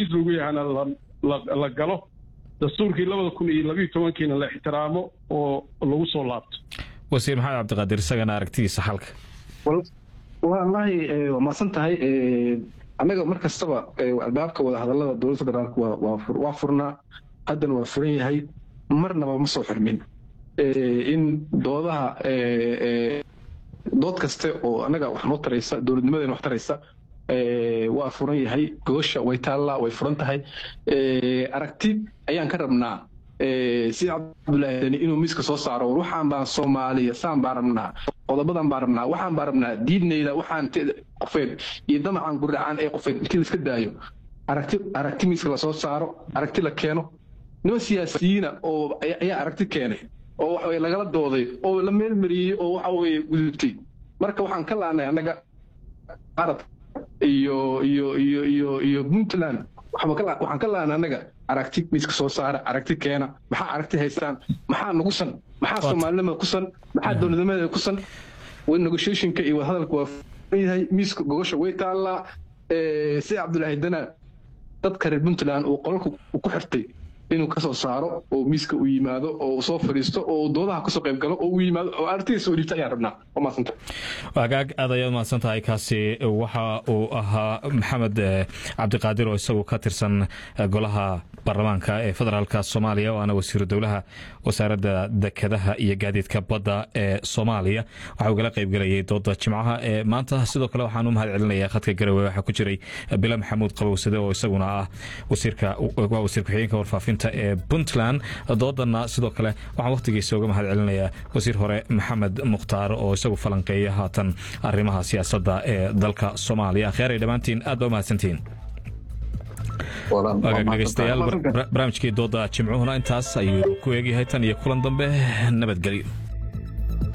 heshiis lagu yahana la galo dastuurkii labada kun iyo labiyo tobankiina la ixtiraamo oo lagu soo laabto wasiir maxamed cabdiqaadir isagana aragtidiisa xalka wallaahi waa maasan tahay annaga mar kastaba albaabka wadahadallada dowladda federaalk waa furnaa haddana waa furan yahay marnaba ma soo xirmin in doodaha dood kaste oo annaga wax noo taraysa dowladnimadeena wax taraysa waa furan yahay gogosha way taallaa way furan tahay aragti ayaan ka rabnaa sida cabdulaahi dani inuu miiska soo saaro war waxaan baan soomaaliya saan baan rabnaa qodobadan baan rabnaa waxaan baan rabnaa diidnayda waxaan qofeed iyo damacan guracaan ee qofeed intii la iska daayo aragti aragti miiska lasoo saaro aragti la keeno niman siyaasiyiina oo ayaa aragti keenay oo waxa lagala dooday oo la meelmariyey oo waxa weye gudubtay marka waxaan ka laanay annaga arab iyo iyo iyo iyo iyo puntland waxaan ka laanay annaga aragti miiska soo saara aragti keena maxaa aragti haystaan maxaa nugusan maxaa soomaalinimada kusan maxaa dowladnimadeeda kusan negotiationka iyo wadahadalka waa yahay miiska gogosha way taallaa si cabdulaahi dana dadka reer puntland uu qolalka ku xirtay inuu kasoo saaro oo miiska u yimaado oo soo fadhiisto oo doodaha kasoo qayb galo oo u yimaado oo aragtidiisa u dhiibta ayaan rabnaa waa mahadsanta hagaag aad ayaad mahadsan tahay kaasi waxa uu ahaa maxamed cabdiqaadir oo isagu ka tirsan golaha baarlamaanka ee federaalka soomaaliya waana wasiiru dowlaha wasaaradda dekedaha iyo gaadiidka badda ee soomaaliya waxa uu gala qaybgelayay dooda jimcaha ee maanta sidoo kale waxaan u mahad celinaya khadka garowe waxaa ku jiray bila maxamuud qabowsade oo isaguna ah wasiirka waa wasiir ku-xigeenka warfaafinta ee puntland doodana sidoo kale waxaan wakhtigiisa uga mahad celinayaa wasiir hore maxamed mukhtaar oo isagu falanqeeya haatan arrimaha siyaasadda ee dalka soomaaliya akhyaarey dhammaantiin aad baa u mahadsantihiin dhegeystayaal barnaamijkii dooda jimcuhuna intaas ayuu ku eegyahay tan iyo kulan dambe nabadgelyo